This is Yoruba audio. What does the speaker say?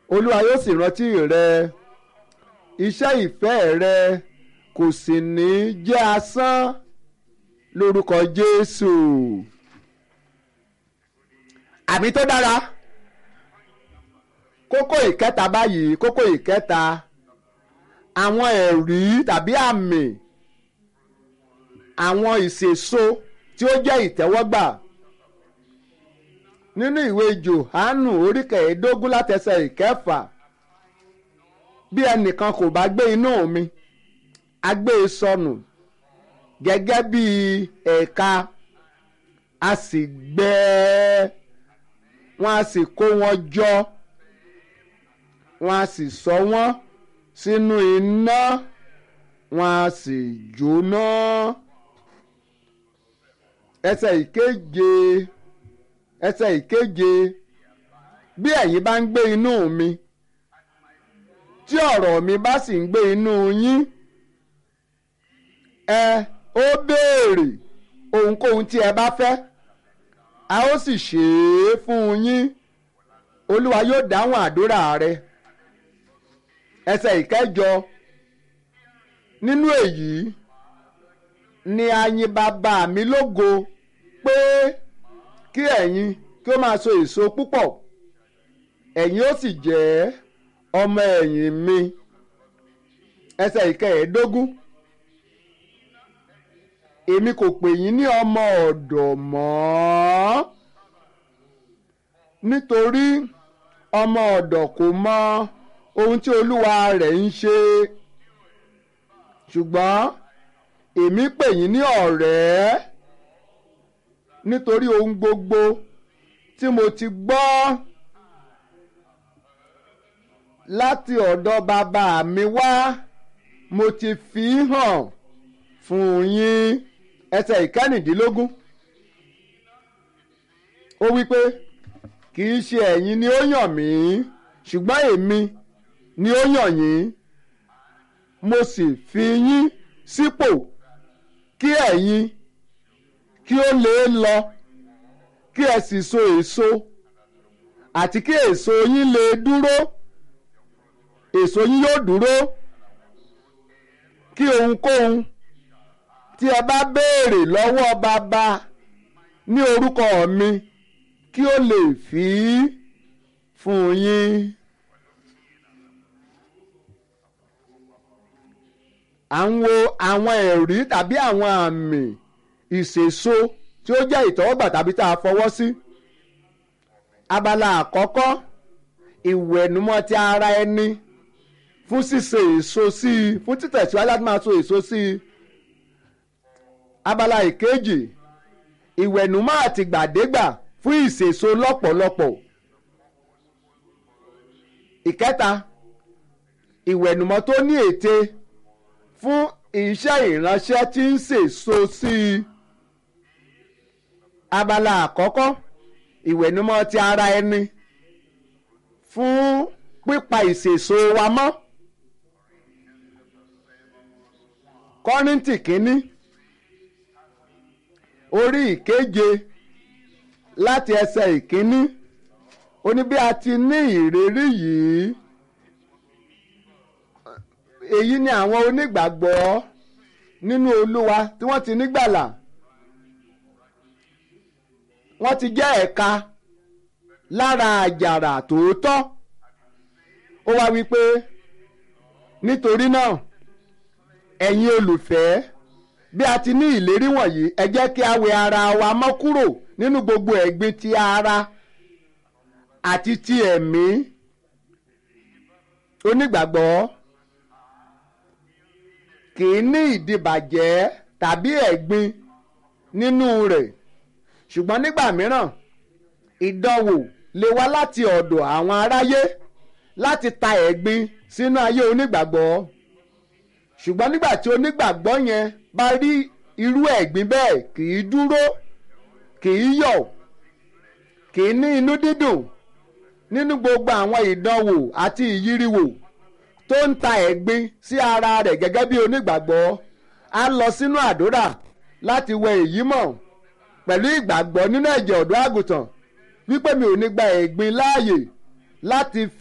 olúwa yóò sì rántí rẹ iṣẹ́ ìfẹ́ rẹ kò sì ní jẹ́ asán lórúkọ jésù àmì tó dára kókó ìkẹta báyìí kókó ìkẹta àwọn ẹ̀rí tàbí àmì àwọn ìṣèso tí ó jẹ́ ìtẹ́wọ́gbà nínú ìwé Jòhánù orí kẹẹ̀ẹ́dógún látẹsẹ̀ ìkẹfà bí ẹnìkan kò bá gbé inú mi a gbé e sọnù gẹ́gẹ́ bí ẹ̀ka a sì gbẹ́ ẹ́ wọ́n a sì kó wọn jọ wọ́n a sì sọ wọ́n sínú iná wọ́n a sì jóná ẹsẹ̀ ìkeje ẹsẹ̀ ìkeje bí ẹ̀yin bá ń gbé inú mi tí ọ̀rọ̀ mi bá sì ń gbé inú yín ẹ ó béèrè ohunkóhun tí ẹ bá fẹ́ a ó sì ṣe é fún yín olúwa yóò dáhùn àdúrà rẹ ẹsẹ̀ ìkẹjọ nínú èyí ni a yìn bàbá mi lógo pé kí ẹ̀yin kí ó máa so èso púpọ̀ ẹ̀yin ó sì jẹ́ ọmọ ẹ̀yìn mi ẹsẹ̀ ìkẹẹ̀ẹ́dógún èmi kò pè yín ní ọmọ ọ̀dọ̀ mọ́ nítorí ọmọ ọ̀dọ̀ kò mọ ohun tí olúwa rẹ̀ ń ṣe ṣùgbọ́n èmi pè yín ní ọ̀rẹ́ nítorí ohun gbogbo tí mo ti gbọ́ láti ọ̀dọ̀ bàbá mi wá mo ti fi hàn fún yín ẹsẹ̀ ìkẹ́rìndínlógún ó wí pé kì í ṣe ẹ̀yin ni ó yàn mí ṣùgbọ́n èmi ni ó yàn yín mo sì fi yín sípò kí ẹ̀yin kí ó lè lọ kí ẹ sì so èso àti kí èso yín lè dúró èso yín yóò dúró kí ohunkóhun tí ẹ bá béèrè lọ́wọ́ bàbá ní orúkọ mi kí ó lè fi fún yín. à ń wo àwọn ẹ̀rí tàbí àwọn àmì ìṣèso tí ó jẹ́ ìtọ́wọ́gbà tàbí tá a fọwọ́ sí. abala àkọ́kọ́ ìwẹ̀nùmọ́ ti ara ẹni fún ṣíṣe èso sí i fún títẹ̀síwájú láti máa so èso sí i. abala ìkejì ìwẹ̀nùmọ́ àtìgbàdégbà fún ìṣèso lọ́pọ̀lọpọ̀. ìkẹta ìwẹ̀nùmọ́ tó ní ète fún iṣẹ́ ìránṣẹ́ tí ń sèso sí i. abala àkọ́kọ́ ìwẹ̀nùmọ́ ti ara ẹni fún pípa ìsèso wa mọ́. kọ́ríntì kínní orí ìkeje láti ẹsẹ̀ ìkínní ó ní bí a ti ní ìrírí yìí èyí ni àwọn onígbàgbọ́ nínú olúwa tí wọ́n ti nígbàlà wọ́n ti jẹ́ ẹ̀ka lára àjàrà tòótọ́ ó wá wípé nítorí náà ẹ̀yin olùfẹ́ bí a ti ní ìlérí wọ̀nyí ẹ jẹ́ kí a wẹ ara wa mọ́ kúrò nínú gbogbo ẹ̀gbin ti ara àti ti ẹ̀mí onígbàgbọ́ kì í ní ìdìbàjẹ́ tàbí ẹ̀gbin nínú rẹ̀ ṣùgbọ́n nígbà mìíràn ìdánwò lè wá láti ọ̀dọ̀ àwọn aráyé láti ta ẹ̀gbin sínú ayé onígbàgbọ́ ṣùgbọ́n nígbà tí onígbàgbọ́ yẹn bá rí irú ẹ̀gbin bẹ́ẹ̀ kì í dúró kì í yọ̀ kì í ní inú dídùn nínú gbogbo àwọn ìdánwò àti ìyíríwò tó ń ta ẹ̀gbin sí ara rẹ̀ gẹ́gẹ́ bí onígbàgbọ́ á lọ sínú àdúrà láti wẹ èyí mọ́ pẹ̀lú ìgbàgbọ́ nínú ẹ̀jẹ̀ ọ̀dọ́ àgùntàn wípé mi ò ní gba ẹ̀gbin láàyè láti